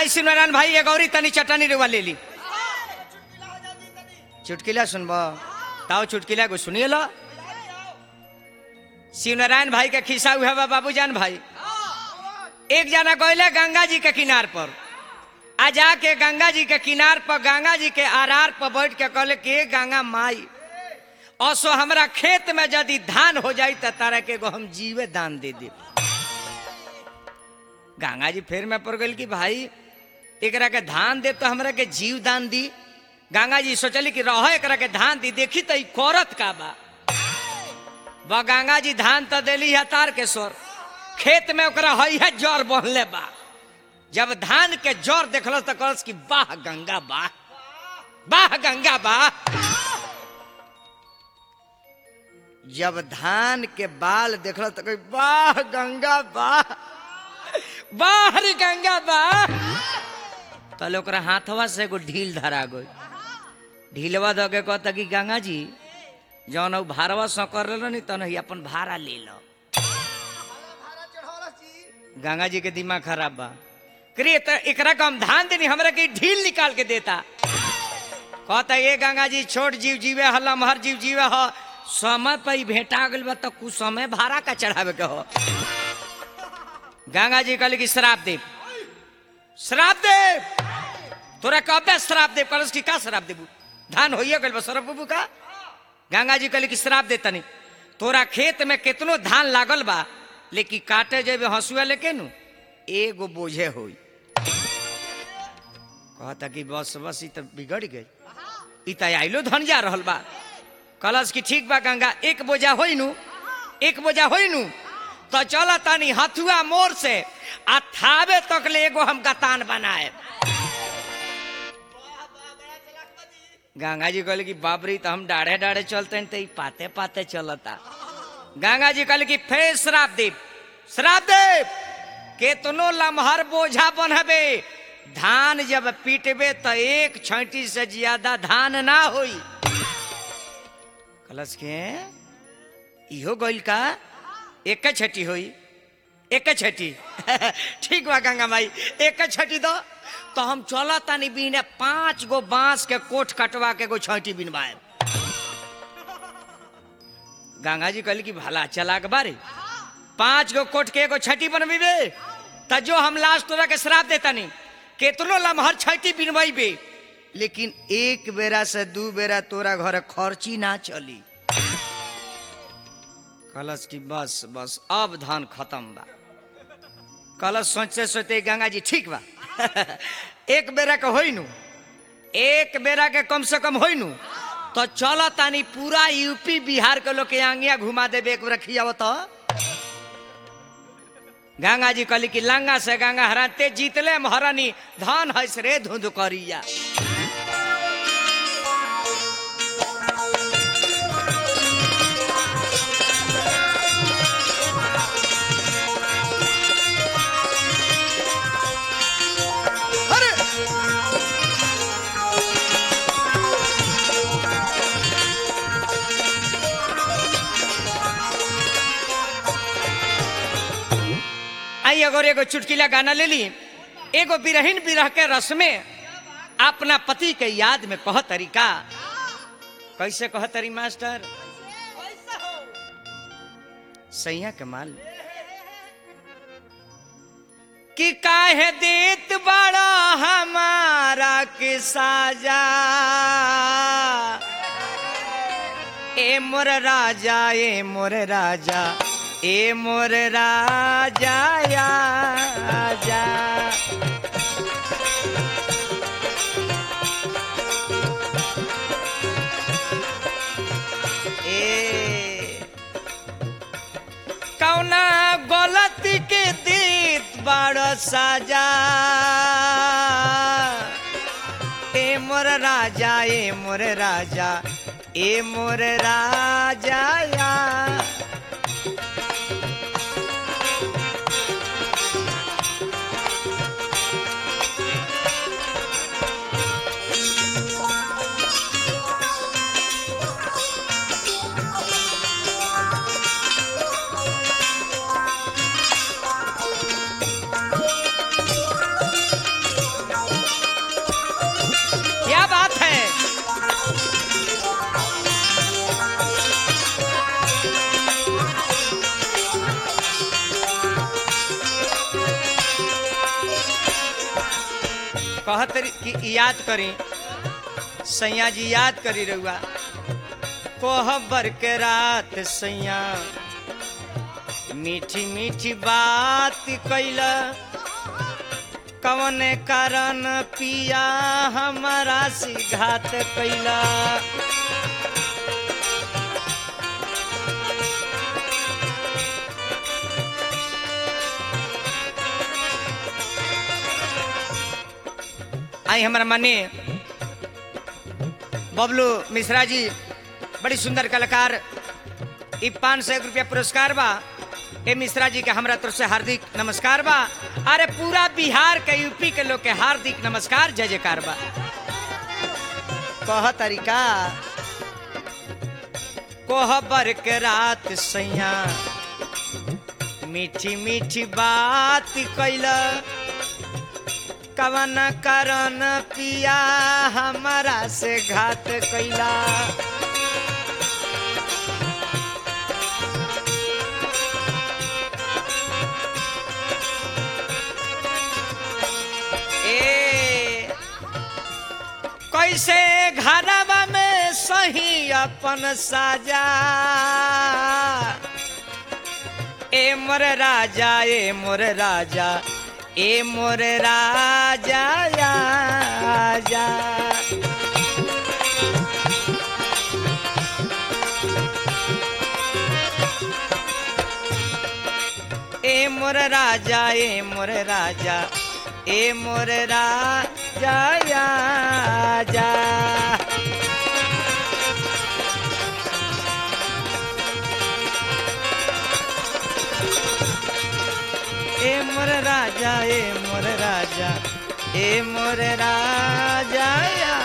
आई सिमरन भाई ये गौरी तनी चटनी रुआ ले ली चुटकिला सुनबो ताओ चुटकिला को सुनिए लो शिवनारायण भाई के खिस्सा हुआ बा बाबूजान भाई एक जना गईले गंगा जी के किनार पर आ जाके गंगा जी के किनार पर गंगा जी के आरार पर बैठ के कहले कि "ए गंगा माई असो हमरा खेत में यदि धान हो जाई त तारा के एगो हम जीवे दान दे दे गंगा जी फिर में पड़ गई कि भाई एकरा के धान दे तो हमरा के जीव दान दी गंगा जी सोचली कि रह एकरा के धान दी देखी तो ई करत का बा बा गंगा जी धान तो देली है तार के स्वर खेत में ओकरा हई है जड़ बनले बा जब धान के जड़ देखल तो कहलस कि वाह गंगा वाह वाह गंगा वाह जब धान के बाल देखल तो कही वाह गंगा वाह वाह रे गंगा वाह तले ओकरा हाथवा से एगो ढील धरा गई ढीलवा दे के कहता कि गंगा जी जौन उ भारवा सौ कर नी तन ही अपन भाड़ा ले लो गंगा जी के दिमाग खराब बा करे त एकरा का हम धान देनी हमरा के ढील निकाल के देता कहता ये गंगा जी छोट जीव जीवे ह लमहर जीव जीवे ह समय पर ही भेंटा गल बा तो कुछ समय भाड़ा का चढ़ावे के हो गंगा जी कहले कि श्राप दे श्राप दे तोरा कबे श्राप दे कहलस कि का श्राप देबू धान होइए गइल बा सरप बाबू का गंगा जी कहले कि श्राप दे तनी तोरा खेत में कितनो धान लागल बा लेकिन काटे जेबे हंसुआ लेके नु एगो बोझे होई कहता कि बस बस ई तो बिगड़ गई ई तो आइलो धन जा रहल बा कलश की ठीक बा गंगा एक बोझा होई नु एक बोझा होई नु तो चल तनी हथुआ मोर से आ थावे तक ले एगो हम गतान बनाए गंगा जी कहले कि बाबरी तो हम डाढ़े डाढ़े चलते हैं तो ई पाते पाते चलता गंगा जी कहले कि फेर श्राप देव श्राप देव केतनो लमहर बोझा बनबे धान जब पीटबे तो एक छठी से ज्यादा धान ना होई कलश के इहो गइल का एक छठी होई एक छठी ठीक बा गंगा माई एक छठी दो तो हम चला तानी बीने पांच गो बांस के कोठ कटवा के एगो छठी बिनवाए गंगा जी कहली कि भला चला के बारे पांच गो कोठ के एगो छठी बनबीबे त जो हम लास्ट तोरा के श्राप देतानी केतनो लमहर छठी बिनवाइबे लेकिन एक बेरा से दू बेरा तोरा घर खर्ची ना चली कलश की बस बस अब धान खत्म बा कलश सोचते सोचते गंगा जी ठीक बा एक बेरा के होई नु एक बेरा के कम से कम होई नु तो चल तानी पूरा यूपी बिहार के लोग के आंगिया घुमा देबे एक बेरा खियाव तो गंगा जी कहली कि लंगा से गंगा हराते जीतले महारानी धान हंस रे धुंध करिया अरे आई अगर एगो चुटकिला गाना ले ली एगो बिरहीन बिरह के रस में अपना पति के याद में कह तरीका कैसे कह तरी मास्टर सैया के माल कि काहे देत बड़ा हमारा के साजा ए मोर राजा ए मोर राजा ए मोर राजा या जा ए कौना गलती के देत बड़ साजा ए मोर राजा ए मोर राजा ए मोर राजा या कहत रही कि याद करी सैया जी याद करी रहुआ कोहबर के रात सैया मीठी मीठी बात कैला कवन कारण पिया हमारा सिघात कैला आई हमारा मने बबलू मिश्रा जी बड़ी सुंदर कलाकार ई पाँच सौ एक रुपया पुरस्कार बा ए मिश्रा जी के हमरा तरफ से हार्दिक नमस्कार बा अरे पूरा बिहार के यूपी के लोग के हार्दिक नमस्कार जय जयकार बा कह तरीका कोहबर के रात सैया मीठी मीठी बात कैला कवन करन पिया हमारा से घात कैला ए कैसे घरवा में सही अपन साजा ए मोर राजा ए मोर राजा ए मोर राजा राजा ए मोर राजा ए मोर राजा ए मोर राजा राजा ए मोर राजा ए मोर राजा ए मोर राजा